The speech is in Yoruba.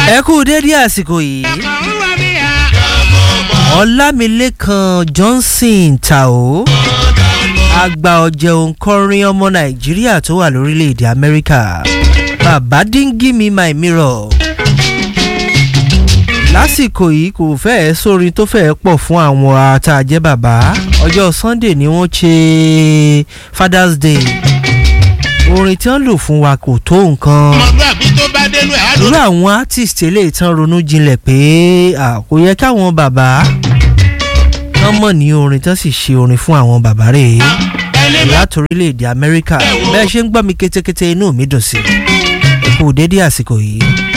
ẹ kú dédé àsìkò yìí ọlámilékan johnson tao àgbà ọ̀jẹ̀ òǹkọrin ọmọ nàìjíríà tó wà lórílẹ̀‐èdè amẹ́ríkà bàbá díngí mi my mirror lásìkò yìí kò fẹ́ẹ́ sórin tó fẹ́ẹ́ pọ̀ fún àwọn àtàjẹ́ bàbá ọjọ́ sunday ni wọ́n ṣe father's day orin tí wọ́n lò fún wa kò tó nǹkan ọmọlúàbí tó bá dénú ẹ̀ á lò. irú àwọn artist eléyìí tán ronú jinlẹ̀ pé à, kò yẹ káwọn bàbá tán mọ̀ ní orin tán sì ṣe orin fún àwọn bàbá rẹ̀ ẹni bá láti orílẹ̀-èdè amẹ́ríkà bẹ́ẹ̀ ṣe ń gbọ́ mi kétékété inú mi dùn sí i kò dédé àsìkò yìí